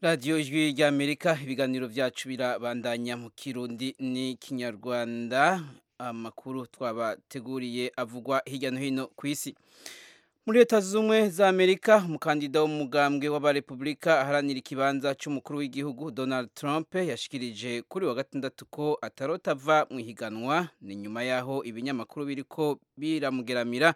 radiyo ijwi ry'amerika ibiganiro byacu birabandanya mu kirundi n'ikinyarwanda amakuru twabateguriye avugwa hirya no hino ku isi muri leta z'ubumwe za amerika umukandida w'umugambwe w'abarepublika aharanira ikibanza cy'umukuru w'igihugu donald trump yashikirije kuri wa gatandatu ko atarota ava mu ihiganwa ni nyuma y'aho ibinyamakuru biri ko biramugeramira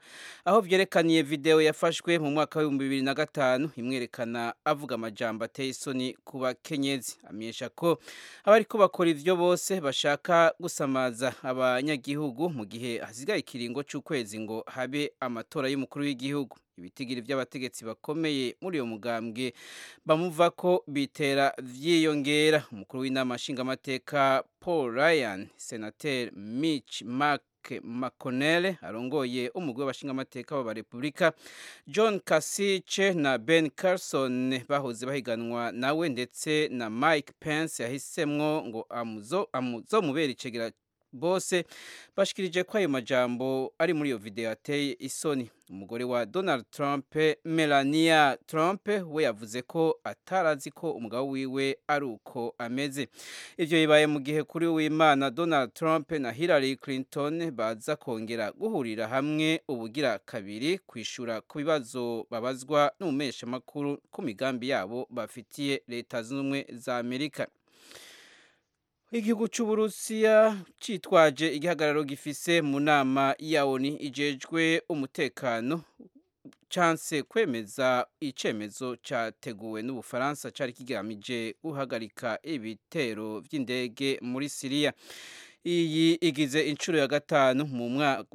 aho byerekaniye videwo yafashwe mu mwaka w'ibihumbi bibiri na gatanu imwerekana avuga amajambo ateye isoni ku bakenyezi amenyesha ko abariko bakora ivyo bose bashaka gusamaza abanyagihugu mu gihe hasigaye ikiringo c'ukwezi ngo habe amatora y'umukuru w'igihugu igihugu ibitigiri by'abategetsi bakomeye muri uyo mugambwe bamuva ko bitera vyiyongera umukuru w'inama nshingamateka paul ryan senateri mitch mark makonere arongoye umugwi w'abashingamateka b'aba repubulika john kasice na ben carson bahoze bahiganwa nawe ndetse na mike pence yahisemwo ngo amuzomubera icegera bose bashikirije ko ayo majambo ari muri iyo video ateye isoni umugore wa donald trump melania trump we yavuze ko atarazi ko umugabo wiwe ari uko ameze ibyo bibaye mu gihe kuri w'imana donald trump na hillary clinton baza kongera guhurira hamwe ubugira kabiri kwishura ku bibazo babazwa n'umumeshamakuru ku migambi yabo bafitiye leta zunze ubumwe za amerika igihugu cy'uburusiya cyitwaje igihagararo gifise mu nama ya oni ijejwe umutekano chance kwemeza icemezo cyateguwe n'ubufaransa cyari kigamije guhagarika ibitero by'indege muri siriya iyi igize inshuro ya gatanu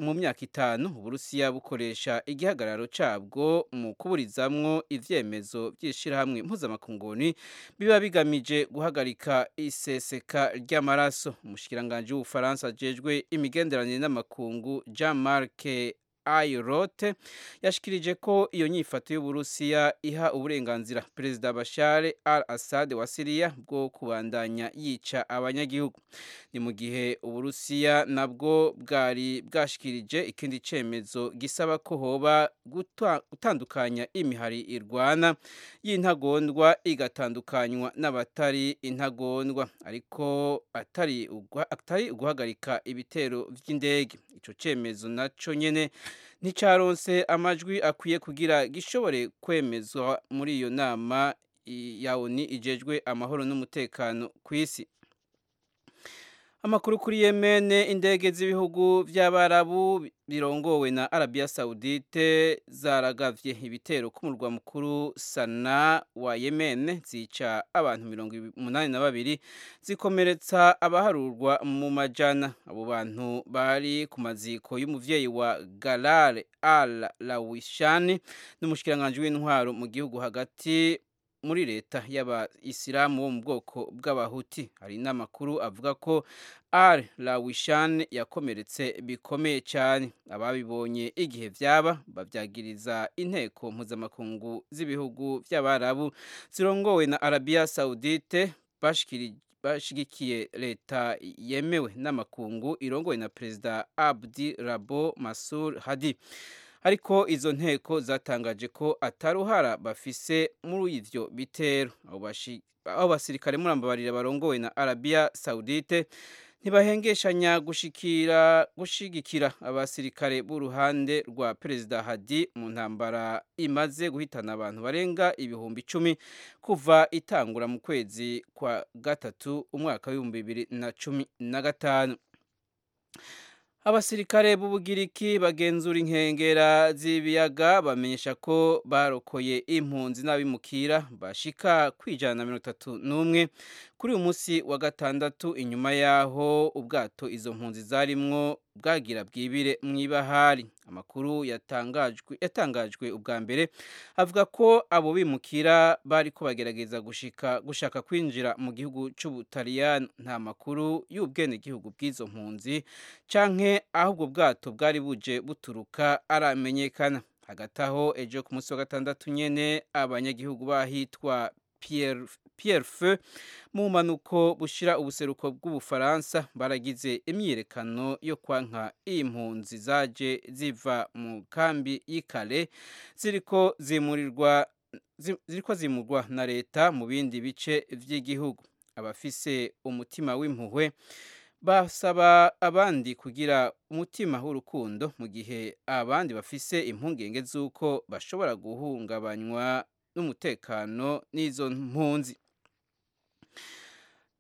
mu myaka itanu uburusiya bukoresha igihagararo cyabwo mu kuburizamwo ivyemezo by'ishyirahamwe mpuzamakunguni biba bigamije guhagarika iseseka ry'amaraso umushikiranganji w'ubufaransa ajejwe imigenderanire n'amakungu jean marc ayirote yashikirije ko iyo nyifato y'uburusiya iha uburenganzira perezida bashare al assad wa siriya bwo kubandanya yica abanyagihugu ni mu gihe uburusiya nabwo bwari bwashikirije ikindi cyemezo gisaba ko hoba gutandukanya imihari irwana y'intagondwa igatandukanywa n'abatari intagondwa ariko atari uguhagarika ibitero by'indege icyo cyemezo nacyo nyine nticaronse amajwi akwiye kugira gishobore kwemezwa muri iyo nama ya oni ijejwe amahoro n'umutekano ku isi amakuru kuri yemene indege z'ibihugu by'abarabu birongowe na arabiya sawudite zaragavye ibitero ku murwa mukuru sana wa yemene zica abantu mirongo umunani na babiri zikomeretsa abaharurwa mu majana abo bantu bari ku maziko y'umuvyeyi wa galare al lawishani n'umushikiranganji w'intwaro mu gihugu hagati muri leta y'abayisilamu bo mu bwoko bw'abahuti hari n'amakuru avuga ko al lawishan yakomeretse bikomeye cyane ababibonye igihe byaba babyagiriza inteko mpuzamakungu z'ibihugu by'abarabu zirongowe na arabiya saudite bashigikiye leta yemewe n'amakungu irongowe na perezida abdi rabo masur hadi ariko izo nteko zatangaje ko ataruhara bafise muri ivyo bitero aho basirikare murambabarira barongowe na arabiya sawudite ntibahengeshanya gushikira gushigikira abasirikare b'uruhande rwa perezida hadi mu ntambara imaze guhitana abantu barenga ibihumbi icumi kuva itangura mu kwezi kwa gatatu umwaka w'ibihumbi bibiri na cumi na gatanu abasirikare b'ubugiriki bagenzura inkengera z'ibiyaga bamenyesha ko barokoye impunzi n'abimukira bashika kwijana na mirongo itatu n'umwe kuri uyu munsi wa gatandatu inyuma y'aho ubwato izo mpunzi zarimwo bwagira bwibire mu ibahari amakuru yatangajwe yatangajwe ubwa mbere avuga ko abo bimukira bari ko bagerageza gushika gushaka kwinjira mu gihugu cy'ubutaliyani nta makuru y'ubwenegihugu bw'izo mpunzi canke aho ubwo bwato bwari buje buturuka aramenyekana hagati aho ejo ku munsi wa gatandatu nyene abanyagihugu bahitwa Pierre, Pierre Feu mu mpanuko bushira ubuseruko bw'ubufaransa baragize imyiyerekano yo kwanka impunzi zaje ziva mu kambi y'ikale ziriko zimurirwa ziriko zimurwa na leta mu bindi bice by'igihugu abafise umutima w'impuhwe basaba abandi kugira umutima w'urukundo mu gihe abandi bafise impungenge z'uko bashobora guhungabanywa n'umutekano n'izo mpunzi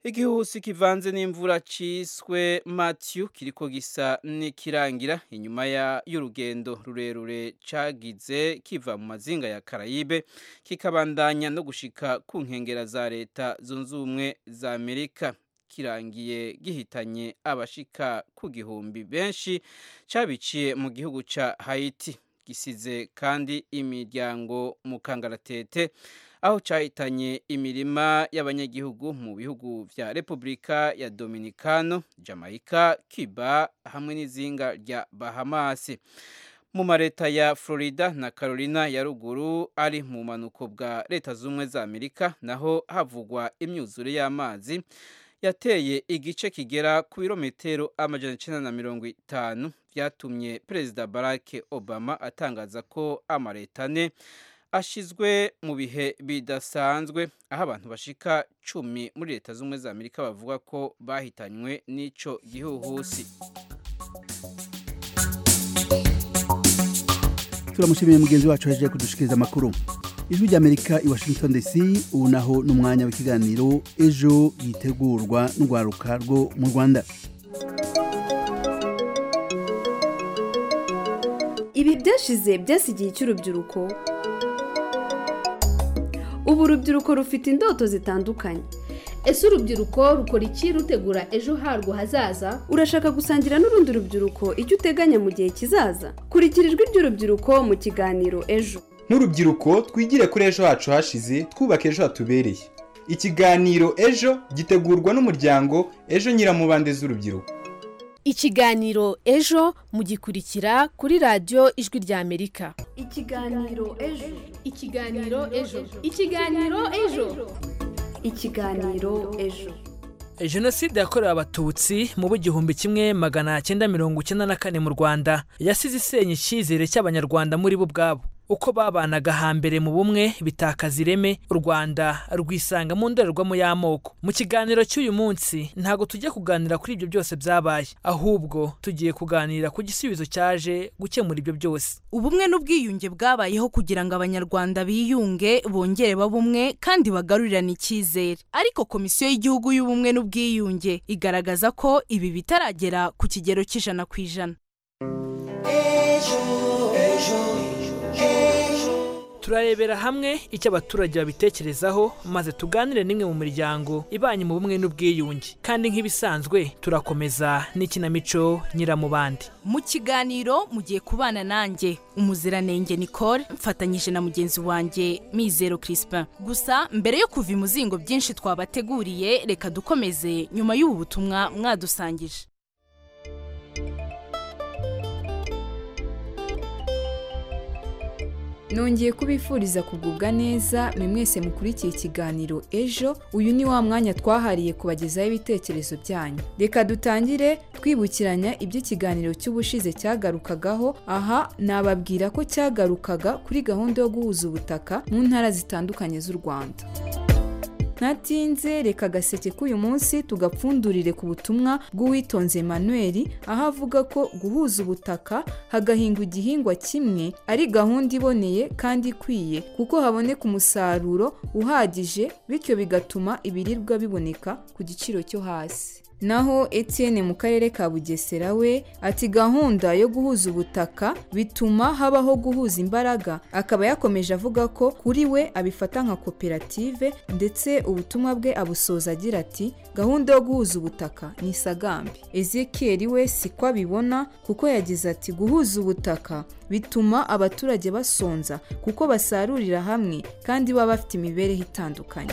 igihuhusi kivanze n'imvura ciswe Matthew kiriko gisa n'ikirangira inyuma ya- y'urugendo rurerure cagize kiva mu mazinga ya Karayibe kikabandanya no gushika ku nkengera za leta zunze ubumwe za Amerika kirangiye gihitanye abashika ku gihumbi benshi cabiciye mu gihugu ca Haiti gisize kandi imiryango mu kangaratete aho cyahitanye imirima y'abanyagihugu mu bihugu vya Repubulika ya Dominicano, Jamaica, Cuba hamwe n'izinga rya Bahamas. Mu mareta ya Florida na Carolina ya ruguru ari mu bumanuko bwa leta z'ubumwe za Amerika naho havugwa imyuzure y'amazi yateye igice kigera ku birometero amajana icenda na mirongo itanu vyatumye Perezida Barack Obama atangaza ko amareta ane ashizwe mu bihe bidasanzwe aho abantu bashika cumi muri leta z'ubumwe za amerika bavuga ko bahitanywe n'ico gihuhusi turamushimiye mugenzi wacu yaje kudushikiriza amakuru ijwi ry'amerika i washington dc ubu naho ni umwanya w'ikiganiro ejo yitegurwa n'urwaruka rwo mu rwanda ibi byashize byasigiye icy'urubyiruko ubu urubyiruko rufite indoto zitandukanye ese urubyiruko rukora iki rutegura ejo harwo hazaza urashaka gusangira n'urundi rubyiruko icyo uteganya mu gihe kizaza kurikira ijwi ry'urubyiruko mu kiganiro ejo nk'urubyiruko twigire kuri ejo hacu hashize twubaka ejo hatubereye ikiganiro ejo gitegurwa n'umuryango ejo nyiramubande z'urubyiruko ikiganiro ejo mugikurikira kuri radiyo ijwi rya amerika ikiganiro ejo ikiganiro ejo ikiganiro ejo ikiganiro ejo jenoside yakorewe abatutsi mu w'igihumbi kimwe magana cyenda mirongo icyenda na kane mu rwanda yasize isenya icyizere cy'abanyarwanda muri bo ubwabo uko babanaga hambere mu bumwe bitakaza ireme u rwanda rwisanga mu ndorerwamo y'amoko mu kiganiro cy'uyu munsi ntabwo tujya kuganira kuri ibyo byose byabaye ahubwo tugiye kuganira ku gisubizo cyaje gukemura ibyo byose ubumwe n'ubwiyunge bwabayeho kugira ngo abanyarwanda biyunge bongere babe umwe kandi bagarurirane icyizere ariko komisiyo y'igihugu y'ubumwe n'ubwiyunge igaragaza ko ibi bitaragera ku kigero cy'ijana ku ijana turarebera hamwe icyo abaturage babitekerezaho maze tuganire n'imwe mu miryango ibanye mu bumwe n'ubwiyunge kandi nk'ibisanzwe turakomeza n'ikinamico nyiramubande mu kiganiro mugiye kubana nanjye umuziranenge nicole mfatanyije na mugenzi wanjye mizero crispin gusa mbere yo kuva imuzingo byinshi twabateguriye reka dukomeze nyuma y'ubu butumwa mwadusangije nongeye kubifuriza kugubwa neza mwe mwese mukurikiye ikiganiro ejo uyu ni wa mwanya twahariye kubagezaho ibitekerezo byanyu reka dutangire twibukiranya ibyo ikiganiro cy'ubushize cyagarukagaho aha nababwira ko cyagarukaga kuri gahunda yo guhuza ubutaka mu ntara zitandukanye z'u rwanda ntatinze reka agaseke k'uyu munsi tugapfundurire ku butumwa bw'uwitonze emmanuel aho avuga ko guhuza ubutaka hagahingwa igihingwa kimwe ari gahunda iboneye kandi ikwiye kuko haboneka umusaruro uhagije bityo bigatuma ibiribwa biboneka ku giciro cyo hasi naho etienne mu karere ka bugesera we ati gahunda yo guhuza ubutaka bituma habaho guhuza imbaraga akaba yakomeje avuga ko kuri we abifata nka koperative ndetse ubutumwa bwe abusoza agira ati gahunda yo guhuza ubutaka ni isagambi ezekiel we siko abibona kuko yagize ati guhuza ubutaka bituma abaturage basonza kuko basarurira hamwe kandi baba bafite imibereho itandukanye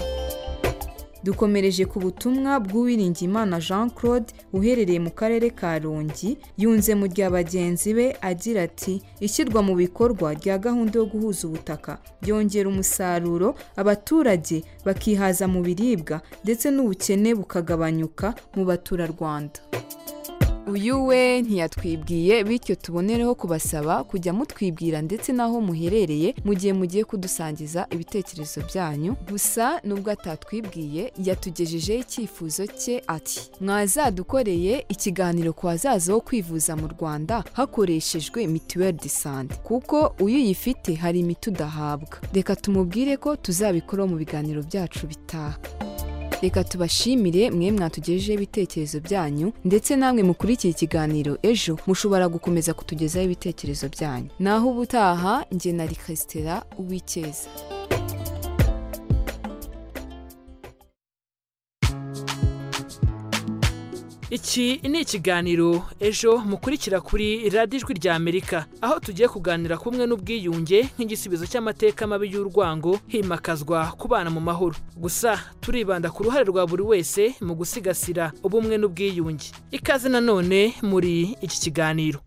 dukomereje ku butumwa bw'uwiringiyimana jean claude uherereye mu karere ka rongi yunze mu rya bagenzi be agira ati ishyirwa mu bikorwa rya gahunda yo guhuza ubutaka byongera umusaruro abaturage bakihaza mu biribwa ndetse n'ubukene bukagabanyuka mu baturarwanda uyu we ntiyatwibwiye bityo tubonereho kubasaba kujya mutwibwira ndetse n'aho muherereye mu gihe mugiye kudusangiza ibitekerezo byanyu gusa nubwo atatwibwiye yatugejejeho icyifuzo cye ati mwazadukoreye ikiganiro ku bazaza wo kwivuza mu rwanda hakoreshejwe mituweli de sante kuko uyifite hari imiti udahabwa reka tumubwire ko tuzabikoraho mu biganiro byacu bitaha reka tubashimire mwe mwatugejejeho ibitekerezo byanyu ndetse namwe mukurikiye ikiganiro ejo mushobora gukomeza kutugezaho ibitekerezo byanyu naho ubutaha njye na rikasitera uw'icyeza iki ni ikiganiro ejo mukurikira kuri radiyo ijwi rya amerika aho tugiye kuganira ku bumwe n'ubwiyunge nk'igisubizo cy'amateka mabi y'urwango himakazwa kubana mu mahoro gusa turibanda ku ruhare rwa buri wese mu gusigasira ubumwe n'ubwiyunge ikaze nanone muri iki kiganiro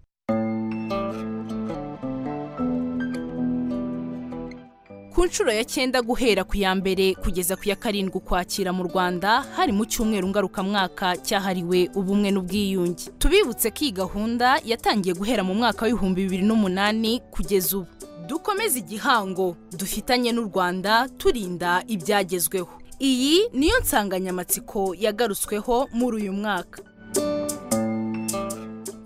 ku nshuro ya cyenda guhera ku ya mbere kugeza ku ya karindwi ukwakira mu rwanda hari mu cyumweru ngarukamwaka cyahariwe ubumwe n'ubwiyunge tubibutse ko iyi gahunda yatangiye guhera mu mwaka w'ibihumbi bibiri n'umunani kugeza ubu dukomeze igihango dufitanye n'u rwanda turinda ibyagezweho iyi niyo nsanganyamatsiko yagarutsweho muri uyu mwaka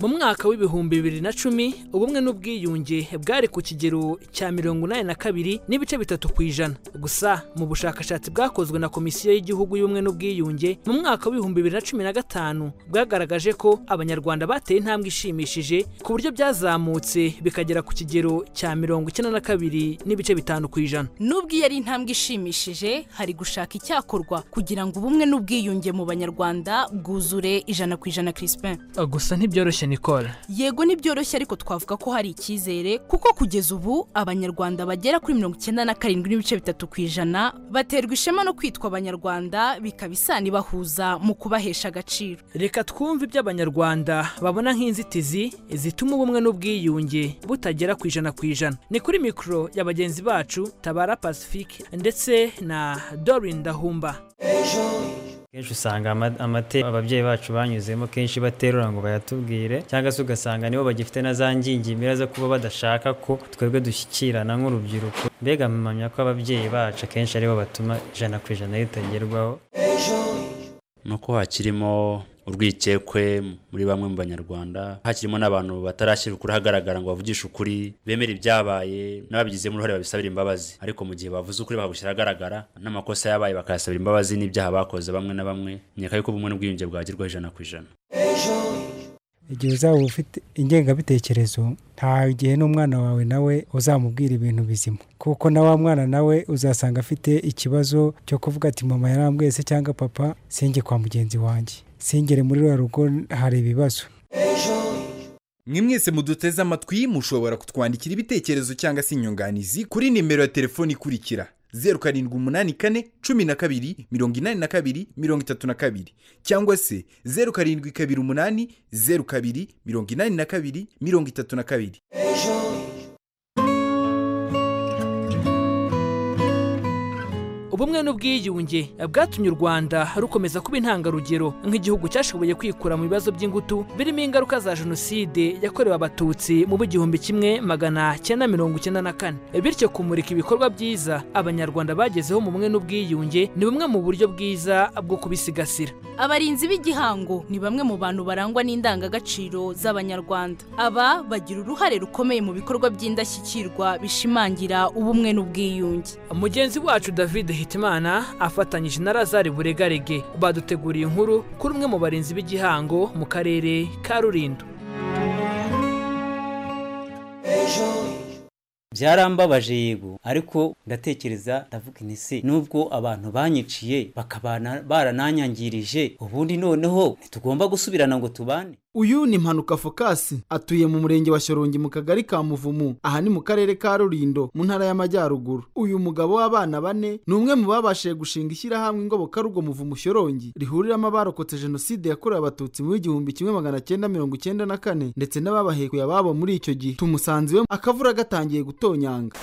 mu mwaka w'ibihumbi bibiri na cumi ubumwe n'ubwiyunge bwari ku kigero cya mirongo inani na kabiri n'ibice bitatu ku ijana gusa mu bushakashatsi bwakozwe na komisiyo y'igihugu y'ubumwe n'ubwiyunge mu mwaka w'ibihumbi bibiri na cumi na gatanu bwagaragaje ko abanyarwanda bateye intambwe ishimishije ku buryo byazamutse bikagera ku kigero cya mirongo icyenda na kabiri n'ibice bitanu ku ijana nubwo iyo ari intambwe ishimishije hari gushaka icyakorwa kugira ngo ubumwe n'ubwiyunge mu banyarwanda bwuzure ijana ku ijana Crispin gusa ntibyoroshye nicole yego ntibyoroshye ariko twavuga ko hari icyizere kuko kugeza ubu abanyarwanda bagera kuri mirongo icyenda na karindwi n'ibice bitatu ku ijana baterwa ishema no kwitwa abanyarwanda bikaba isano ibahuza mu kubahesha agaciro reka twumve ibyo abanyarwanda babona nk'inzitizi zituma ubumwe n'ubwiyunge butagera ku ijana ku ijana ni kuri mikoro ya bagenzi bacu tabara pacifique ndetse na dorin dahumba kenshi usanga amateka ababyeyi bacu banyuzemo kenshi baterura ngo bayatubwire cyangwa se ugasanga nibo bagifite na za ngingimira zo kuba badashaka ko twebwe dushyikirana nk'urubyiruko mbega mpamya ko ababyeyi bacu akenshi aribo batuma ijana ku ijana ritagerwaho nuko hakirimo urwikekwe muri bamwe mu banyarwanda hakirimo n'abantu batarashyira ukuri ahagaragara ngo bavugishe ukuri bemere ibyabaye n'ababigizemo uruhare babisabira imbabazi ariko mu gihe bavuze ukuri bakabushyira ahagaragara n'amakosa yabaye bakayasabira imbabazi n'ibyaha bakoze bamwe na bamwe nyaka yuko ubumwe n'ubwiyunge bwagerwaho ijana ku ijana igihe uzaba ufite ingengabitekerezo nta gihe n'umwana wawe nawe uzamubwira ibintu bizima kuko na wa mwana nawe uzasanga afite ikibazo cyo kuvuga ati mama yarambwese cyangwa papa singe kwa mugenzi wanjye singere muri ruriya rugo hari ibibazo mwe mwese muduteze amatwi mushobora kutwandikira ibitekerezo cyangwa se inyunganizi kuri nimero ya telefoni ikurikira zeru karindwi umunani kane cumi na kabiri mirongo inani na kabiri mirongo itatu na kabiri cyangwa se zeru karindwi kabiri umunani zeru kabiri mirongo inani na kabiri mirongo itatu na kabiri ubumwe n'ubwiyunge bwatumye u rwanda rukomeza kuba intangarugero nk'igihugu cyashoboye kwikura mu bibazo by'ingutu birimo ingaruka za jenoside yakorewe abatutsi mu b'igihumbi kimwe magana cyenda mirongo icyenda na kane bityo kumurika ibikorwa byiza abanyarwanda bagezeho mu bumwe n'ubwiyunge ni bumwe mu buryo bwiza bwo kubisigasira abarinzi b'igihango ni bamwe mu bantu barangwa n'indangagaciro z'abanyarwanda aba bagira uruhare rukomeye mu bikorwa by'indashyikirwa bishimangira ubumwe n'ubwiyunge mugenzi wacu david hitimana afatanyije na razari buregarege baduteguriye inkuru kuri umwe mu barinzi b'igihango mu karere ka rurindo byarambabaje yego ariko ndatekereza ndavuga inisi nubwo abantu banyiciye bakaba barananyangirije ubundi noneho ntitugomba gusubirana ngo tubane uyu ni mpanuka fokasi atuye mu murenge wa shyorongi mu kagari ka muvumu aha ni mu karere ka rurindo mu ntara y'amajyaruguru uyu mugabo w'abana bane ni umwe mu babashije gushinga ishyirahamwe ingobokarugo muvumu shyorongi rihuriramo abarokotse jenoside yakorewe abatutsi mu w'igihumbi kimwe magana cyenda mirongo icyenda na kane ndetse n'ababahekuye ababo muri icyo gihe tumusanze iwe akavura gatangiye gutonyanga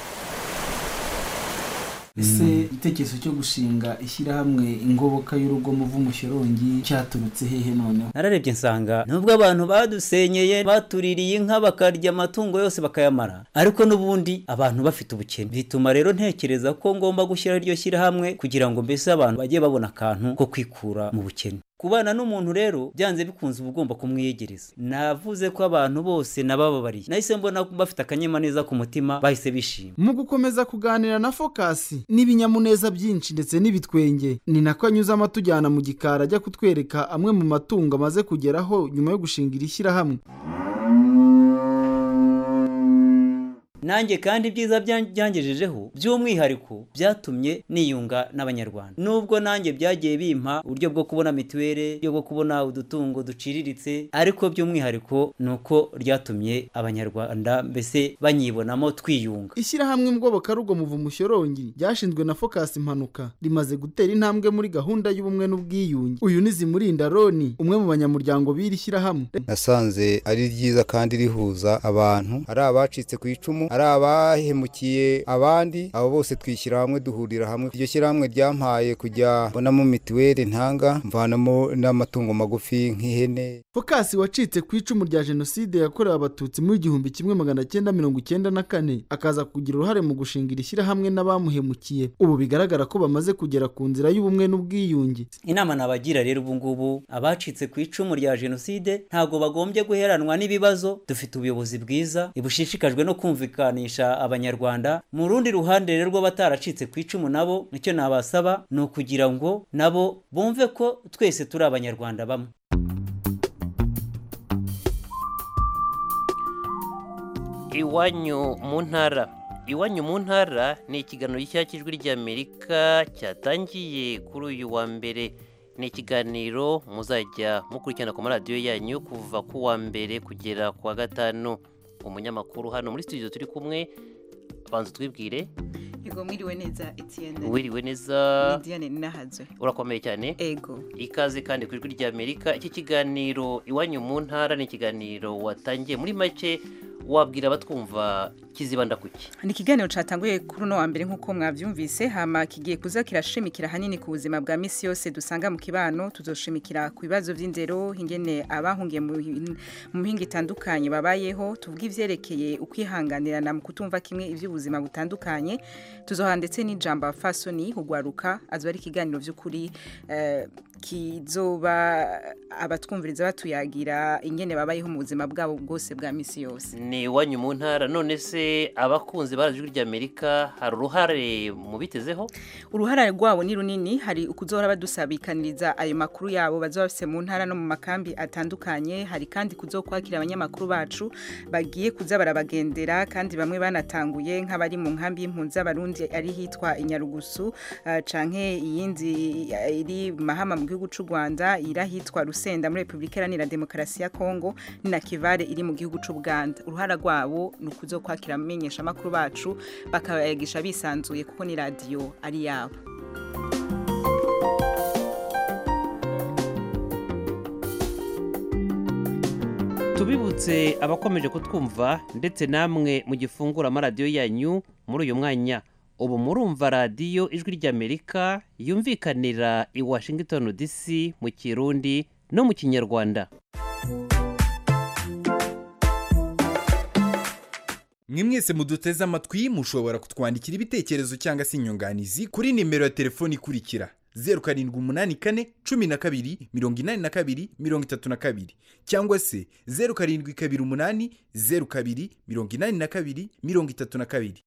ese igitekerezo cyo gushinga ishyirahamwe ingoboka y'urugo muvu mushirongi cyaturutse hehe noneho nararebye nsanga nubwo abantu badusenyeye batuririye inka bakarya amatungo yose bakayamara ariko n'ubundi abantu bafite ubukene bituma rero ntekereza ko ngomba gushyiraho iryo shyirahamwe kugira ngo mbese abantu bajye babona akantu ko kwikura mu bukene kubana n'umuntu rero byanze bikunze uba ugomba kumwiyegereza navuze ko abantu bose nabababariye nahise mbona ko bafite akanyamuneza ku mutima bahise bishima mu gukomeza kuganira na fokasi n'ibinyamuneza byinshi ndetse n'ibitwenge ni nako anyuzamo atujyana mu gikari ajya kutwereka amwe mu matungo amaze kugeraho nyuma yo gushinga iri shyirahamwe nanjye kandi ibyiza bya- byangejejeho by'umwihariko byatumye niyunga n'abanyarwanda nubwo nanjye byagiye bimpa uburyo bwo kubona mituweli uburyo bwo kubona udutungo duciriritse ariko by'umwihariko ni uko ryatumye abanyarwanda mbese banyibonamo twiyunga ishyirahamwe ngobokarugo muvu mushorongi ryashinzwe na fokasi impanuka rimaze gutera intambwe muri gahunda y'ubumwe n'ubwiyunge uyu ni zimurinda roni umwe mu banyamuryango b'iri shyirahamwe nasanze ari ryiza kandi rihuza abantu ari abacitse ku icumu ari abahemukiye abandi abo bose twishyira hamwe duhurira hamwe iryo shyirahamwe ryampaye kujya mbonamo mituweli ntanga mvanamo n'amatungo magufi nk'ihene fokasi wacitse ku icumu rya jenoside yakorewe abatutsi mu igihumbi kimwe magana cyenda mirongo icyenda na kane akaza kugira uruhare mu gushinga iri shyirahamwe n'abamuhemukiye ubu bigaragara ko bamaze kugera ku nzira y'ubumwe n'ubwiyunge inama nabagira rero ubu ngubu abacitse ku icumu rya jenoside ntabwo bagombye guheranwa n'ibibazo dufite ubuyobozi bwiza bushishikajwe no kumvikanisha abanyarwanda mu rundi ruhande rero rw'abataracitse ku icumu nabo nicyo nabasaba ni ukugira ngo nabo bumve ko twese turi abanyarwanda bamwe iwanyu mu ntara iwanyu mu ntara ni ikiganiro gishyira cy'ijwi ry'amerika cyatangiye kuri uyu wa mbere ni ikiganiro muzajya mukurikirana ku maradiyo yanyu kuva ku wa mbere kugera ku wa gatanu umunyamakuru hano muri studio turi kumwe banza twibwire yego mwiriwe neza etienne wiriwe neza diane nahazwe urakomeye cyane ego ikaze kandi ku ijwi rya amerika iki kiganiro iwanyu mu ntara ni ikiganiro watangiye muri make wabwira abatwumva kizibanda ku ki ni ikiganiro cyatanguye kuri uno wa mbere nk'uko mwabyumvise hama kigiye kuza kirashimikira ahanini ku buzima bwa misi yose dusanga mu kibano tuzoshimikira ku bibazo by'indero ingene abahungiye mu hin- mu mpinga itandukanye babayeho tuvuge ivyerekeye ukwihanganirana mu kutumva kimwe iby'ubuzima butandukanye tuzoha ndetse n'ijambo fasoni kugwaruka azoba ari ikiganiro by'ukuri eh, kizoba abatwumviriza batuyagira ingene babayeho mu buzima bwabo bwose bwa misi yose ni iwanyu mu ntara none se abakunzi barazi ijwi rya amerika hari uruhare mubitezeho uruhare rwabo ni runini hari ukuzohora badusabikaniriza ayo makuru yabo bazoba bafite mu ntara no mu makambi atandukanye hari kandi kuzokwakira abanyamakuru bacu bagiye kuza barabagendera kandi bamwe banatanguye nk'abari mu nkambi y'impunzi z'abarundi ari hitwa inyarugusu uh, canke iyindi eh, iri mahama mu gihugu cy'u rwanda iri ahitwa rusenda muri repubulika iharanira demokarasi ya kongo ni na kivare iri mu gihugu cy'u buganda uruhara rwabo ni ukuzokwakira abamenyeshamakuru bacu bakabayagisha bisanzuye kuko ni radiyo ari yabo tubibutse abakomeje kutwumva ndetse namwe mu gifungura amaradiyo yanyu muri uyu mwanya ubu murumva radiyo ijwi ry'amerika yumvikanira i washington dc mu kirundi no mu kinyarwanda mwe mwese muduteze amatwi mushobora kutwandikira ibitekerezo cyangwa se inyunganizi kuri nimero ya telefoni ikurikira zeru karindwi umunani kane cumi na kabiri mirongo inani na kabiri mirongo itatu na kabiri cyangwa se zeru karindwi kabiri umunani zeru kabiri mirongo inani na kabiri mirongo itatu na kabiri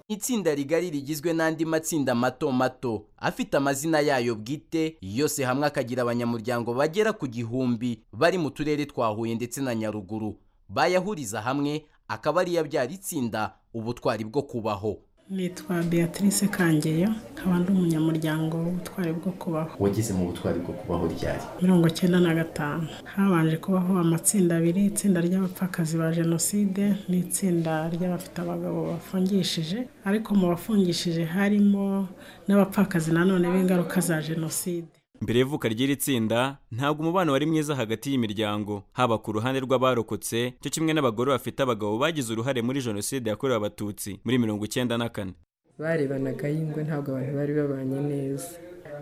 itsinda rigari rigizwe n'andi matsinda mato mato afite amazina yayo bwite yose hamwe akagira abanyamuryango bagera ku gihumbi bari mu turere twa huye ndetse na nyaruguru bayahuriza hamwe akaba ariyo abyara itsinda ubutwari bwo kubaho nitwa beatrice kangeyo nkaba ndi umunyamuryango w'ubutwari bwo kubaho wageze mu butwari bwo kubaho ryari mirongo cyenda na gatanu habanje kubaho amatsinda abiri itsinda ry'abapfakazi ba jenoside n'itsinda ry'abafite abagabo bafungishije ariko mu bafungishije harimo n'abapfakazi nanone b'ingaruka za jenoside mbere y'ivuka ry'iri tsinda ntabwo umubano wari mwiza hagati y'imiryango haba ku ruhande rw'abarokotse cyo kimwe n'abagore bafite abagabo bagize uruhare muri jenoside yakorewe abatutsi muri mirongo icyenda na kane barebanaga y'ingwe ntabwo abantu bari babanye neza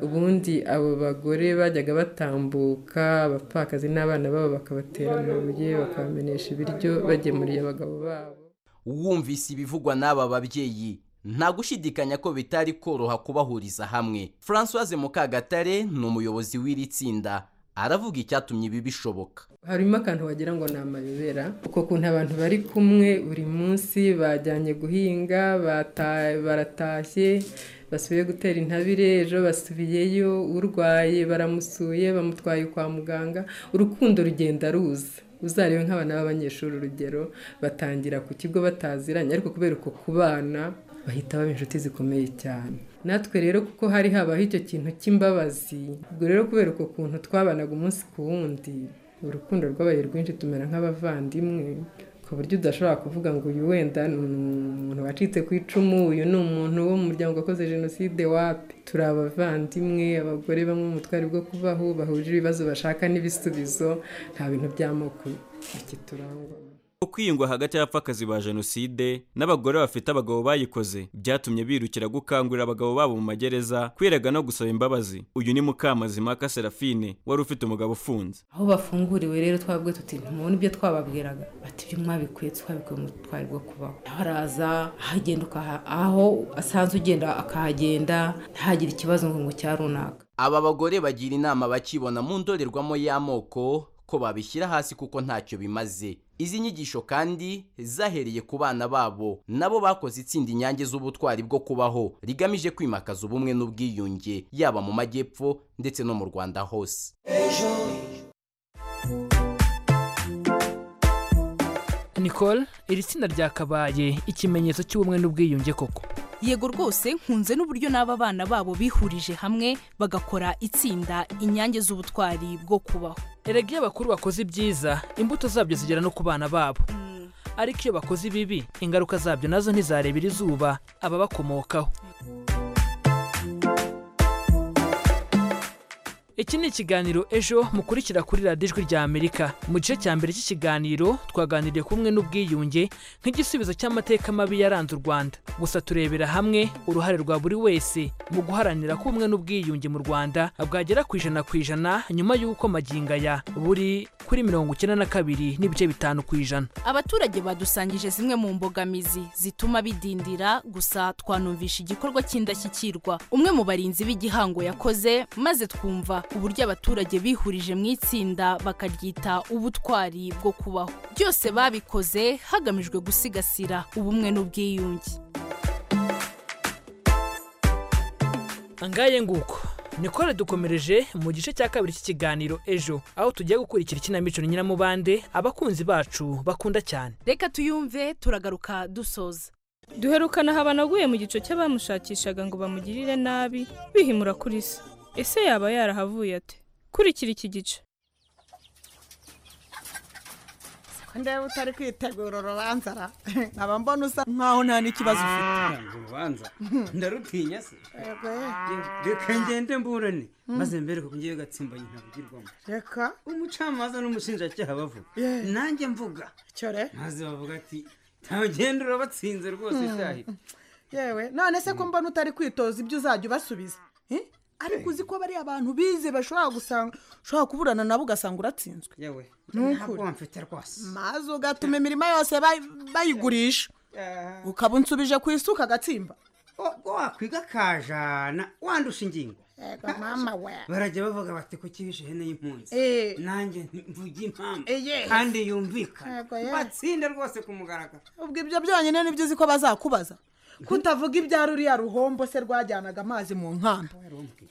ubundi abo bagore bajyaga batambuka abapfakazi n'abana babo bakabatera amabuye bakabamenesha ibiryo bagemuriye abagabo babo wumvise ibivugwa n'aba babyeyi nta gushidikanya ko bitari koroha kubahuriza hamwe francoise mukagatare ni umuyobozi w'iri tsinda aravuga icyatumye ibi bishoboka harimo akantu wagira ngo ni amayobera uko kuntu abantu bari kumwe buri munsi bajyanye guhinga baratashye basubiye gutera intabire ejo basubiyeyo urwaye baramusuye bamutwaye kwa muganga urukundo rugenda ruza uzarebe nk'abana b'abanyeshuri urugero batangira ku kigo bataziranye ariko kubera uko kubana bahita baba inshuti zikomeye cyane natwe rero kuko hari habaho icyo kintu cy'imbabazi ubwo rero kubera uko kuntu twabanaga umunsi ku wundi urukundo rwabaye rwinshi tumera nk'abavandimwe ku buryo udashobora kuvuga ngo uyu wenda ni umuntu wacitse ku icumu uyu ni umuntu wo mu muryango wakoze jenoside wapi turi abavandimwe abagore bamwe mu butwari bwo kubaho bahuje ibibazo bashaka n'ibisubizo nta bintu by'amoko iki turangwa kwiyungwa hagati y'abapfakazi ba jenoside n'abagore bafite abagabo bayikoze byatumye birukira gukangurira abagabo babo mu magereza kwiraga no gusaba imbabazi uyu ni mukamazimaka serafine wari ufite umugabo ufunze aho bafunguriwe rero twabwe tuti ntimubona ibyo twababwiraga bati ibyo mwabikuye twabikuye mu twari bwo kubaho naho araza ahagenda aho asanzwe ugenda akahagenda ntihagire ikibazo ngo cya runaka aba bagore bagira inama bakibona mu ndorerwamo y'amoko ko babishyira hasi kuko ntacyo bimaze izi nyigisho kandi zahereye ku bana babo nabo bakoze itsinda inyange z'ubutwari bwo kubaho rigamije kwimakaza ubumwe n'ubwiyunge yaba mu majyepfo ndetse no mu rwanda hose nicole iri tsinda ryakabaye ikimenyetso cy'ubumwe n'ubwiyunge koko yego rwose nkunze n'uburyo n'aba bana babo bihurije hamwe bagakora itsinda inyange z'ubutwari bwo kubaho erega iyo abakuru bakoze ibyiza imbuto zabyo zigera no ku bana babo ariko iyo bakoze ibibi ingaruka zabyo nazo ntizarebera izuba ababakomokaho iki ni ikiganiro ejo mukurikira kuri radiyo ijwi rya amerika mu gice cya mbere cy'ikiganiro twaganiriye ku bumwe n'ubwiyunge nk'igisubizo cy'amateka mabi yaranze u rwanda gusa turebera hamwe uruhare rwa buri wese mu guharanira ko ubumwe n'ubwiyunge mu rwanda bwagera ku ijana ku ijana nyuma y'uko magingo aya buri kuri mirongo icyenda na kabiri n'ibice bitanu ku ijana abaturage badusangije zimwe mu mbogamizi zituma bidindira gusa twanumvisha igikorwa cy'indashyikirwa umwe mu barinzi b'igihango yakoze maze twumva uburyo abaturage bihurije mu itsinda bakaryita ubutwari bwo kubaho byose babikoze hagamijwe gusigasira ubumwe n'ubwiyunge angaye nguko nikore dukomereje mu gice cya kabiri cy'ikiganiro ejo aho tugiye gukurikira ikinamico nyiramubande abakunzi bacu bakunda cyane reka tuyumve turagaruka dusoza duherukana habanaguye mu gico cy'abamushakishaga ngo bamugirire nabi bihimura kuri se ese yaba yarahavuye ate kurikira iki gice ndeba utari kwitegura urubanza ra nkaba mbona usa nkaho nta n'ikibazo ufite urubanza ndarutinya se reka ngende mburane maze mbere kuko ngiye gatsimbanye ntabugirwamo reka umucamanza n'umushinjacyaha bavuga nanjye mvuga cyore maze bavuga ati ntagenda urabatsinze rwose cyahita yewe none se ko mbona utari kwitoza ibyo uzajya ubasubiza ariko uzi ko bariya abantu bize bashobora gusanga ushobora kuburana nabo ugasanga uratsinzwe yewe ntabwo mfite rwose maze ugatuma imirima yose bayigurisha ukaba unsubije ku isuka agatsimba wakwiga akajana wandusha ingingo barajya bavuga bati kuki bishe ihene y'impunzi nanjye mvuge impamvu kandi yumvikana batsinde rwose ku mugaragaro ubwo ibyo byonyine nibyo uzi ko bazakubaza kutavuga ibya ruriya ruhombo se rwajyanaga amazi mu nkamba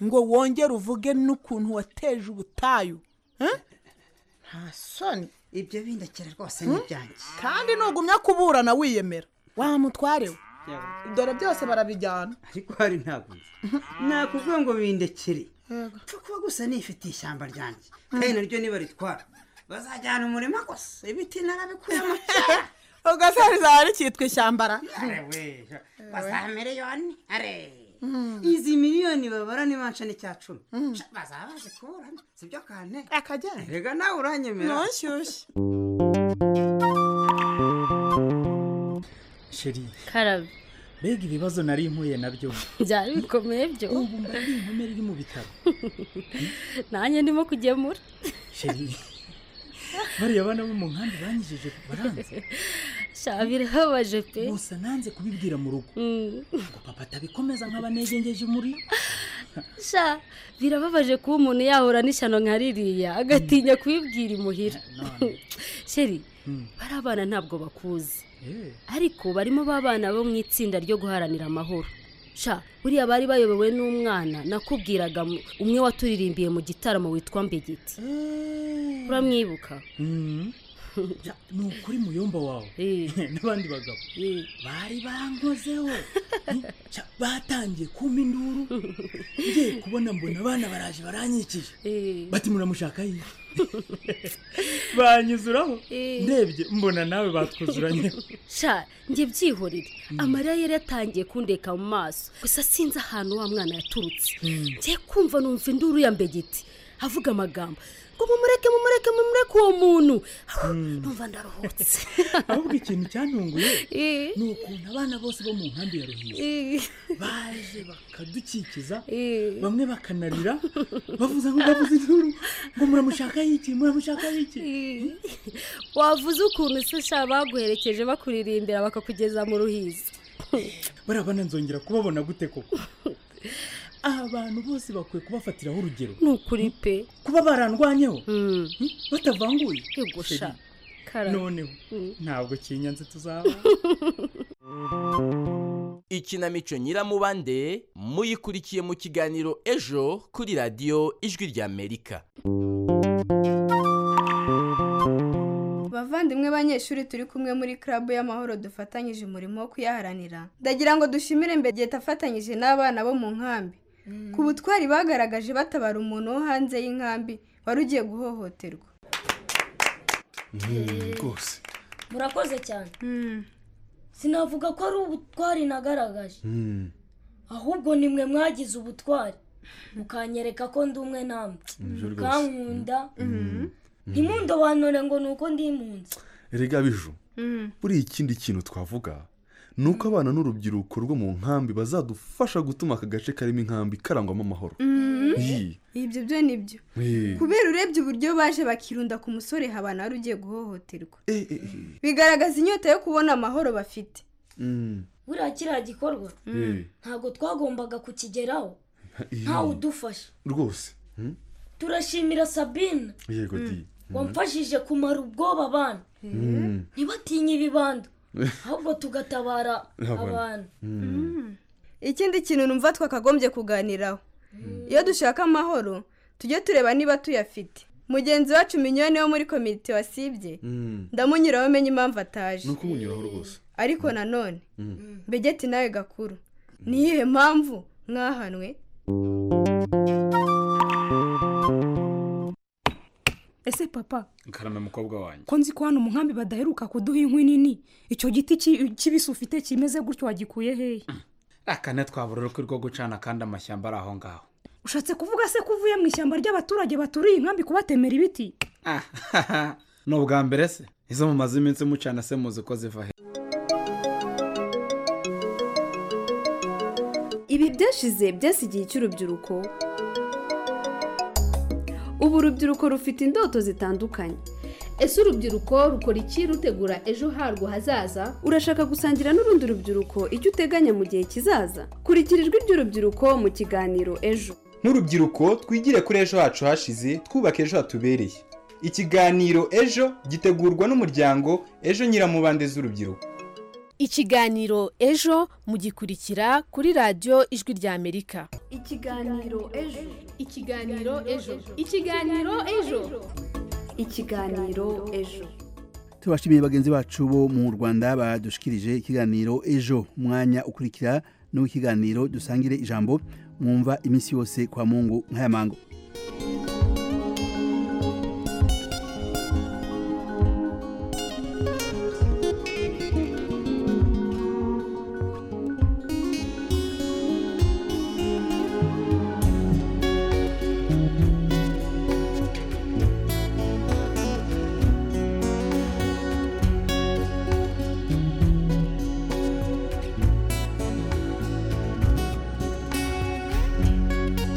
ngo wongere uvuge n'ukuntu wateje ubutayu nta soni ibyo bindakira rwose ni ibyanjye kandi ntugumya kuburana wiyemera wamutwarewe dore byose barabijyana ariko hari ntabwo nakubwira ngo bindekere kuba gusa nifitiye ishyamba ryanjye kandi naryo niba ritwara bazajyana umurima gusa ibiti narabikuyemo cyane ugasariza hari cyitwa ishyambara bazamereyoni are izi miliyoni babara ni manshani cya cumi bazaba bazi kuburana si byo kane akajyana rega nawe uranyemera nonshyushye sheri karabe mbega ibibazo nari mpuye nabyo byari bikomeye byo ubu mba ari inkomere iri mu bitaro nanjye ndimo kugemura sheri bariya bana bo mu nkambi banyijeje baranze sha birababaje pe gusa nanze kubibwira mu rugo ngo papa atabikomeza nk'abanegengeje muri sha birababaje kuba umuntu yahura n'ishyano nka ririya agatinya kubibwira imuhira sheri bariya bana ntabwo bakuzi ariko barimo babana bo mu itsinda ryo guharanira amahoro sha buriya bari bayobowe n'umwana nakubwiraga umwe waturirimbiye mu gitaramo witwa mbegeti uramwibuka ni ukuri muyumba wawe n'abandi bagabo bari bankozeho batangiye kuma induru ngiye kubona mbona abana baraje baranyikije bati muramushaka yiwe banyuzuraho ndebye mbona nawe batwuzuranyeho sha njye byihorere amarira yari yatangiye kundeka mu maso gusa sinzi ahantu wa mwana yaturutse ngiye kumva numva induru ya mbegeti avuga amagambo ngo mumureke mumureke mumureke uwo muntu numva ndaruhutse ahubwo ikintu cyantunguye ni ukuntu abana bose bo mu nkambi ya ruhiye baje bakadukikiza bamwe bakanarira bavuza ngo bavuze induru ngo muramushaka yiki muramushaka yiki wavuze ukuntu se sha baguherekeje bakuririmbira bakakugeza mu ruhizi barabana nzongera kubabona gute koko abantu bose bakwiye kubafatiraho urugero ni ukuri pe kuba barandwanyeho batavanguye yegusha noneho ntabwo kinyanze tuzaba ikinamico nyiramubande muyikurikiye mu kiganiro ejo kuri radiyo ijwi ry'amerika bavandimwe banyeshuri turi kumwe muri club y'amahoro dufatanyije umurimo wo kuyaharanira ndagira ngo dushimire mbegeta afatanyije n'abana bo mu nkambi ku butwari bagaragaje batabara umuntu wo hanze y'inkambi wari ugiye guhohoterwa rwose murakoze cyane sinavuga ko ari ubutwari nagaragaje ahubwo ni mwe mwagize ubutwari mukanyereka ko ndi umwe namwe mukankunda ntimundobanure ngo ni uko ndi impunzi rega biju buriya ikindi kintu twavuga ni uko abana n'urubyiruko rwo mu nkambi bazadufasha gutuma aka gace karimo inkambi karangwamo amahoro ibyo byo ni byo kubera urebye uburyo baje bakirunda ku musore habana wari ugiye guhohoterwa bigaragaza inyota yo kubona amahoro bafite buriya kiriya gikorwa ntabwo twagombaga kukigeraho ntawe udufasha rwose turashimira sabine yego di wamfashije kumara ubwoba abana ntibatinye ibibando ahubwo tugatabara abantu ikindi kintu numva twakagombye kuganiraho iyo dushaka amahoro tujye tureba niba tuyafite mugenzi wacu minyoni wo muri komite wasibye ndamunyuraho umenye impamvu ataje ni uko umunyuraho rwose ariko nanone mbegeti nawe gakuru niyihe mpamvu mwahanwe ese papa karame mukobwa wanjye ko nzi ko hano mu nkambi badaheruka kuduha inkwi nini icyo giti kibisi ufite kimeze gutyo wagikuye hehe akane twabura urukwi rwo gucana kandi amashyamba ari aho ngaho ushatse kuvuga se ko uvuye mu ishyamba ry'abaturage baturiye inkambi kubatemera ibiti ni ubwa mbere se izo mumaze iminsi mucana se muzi ko ziva he ibi byashize byasi igihe cy'urubyiruko ubu urubyiruko rufite indoto zitandukanye ese urubyiruko rukora iki rutegura ejo harwo hazaza urashaka gusangira n'urundi rubyiruko icyo uteganya mu gihe kizaza kurikira ijwi ry'urubyiruko mu kiganiro ejo nk'urubyiruko twigire kuri ejo hacu hashize twubake ejo hatubereye ikiganiro ejo gitegurwa n'umuryango ejo nyiramubande z'urubyiruko ikiganiro ejo mugikurikira kuri radiyo ijwi ry'amerika ikiganiro ejo ikiganiro ejo ikiganiro ejo ikiganiro ejo tubashimiye bagenzi bacu bo mu rwanda badushikirije ikiganiro ejo umwanya ukurikira n'uw'ikiganiro dusangire ijambo mwumva iminsi yose kwa mungu nk'aya mango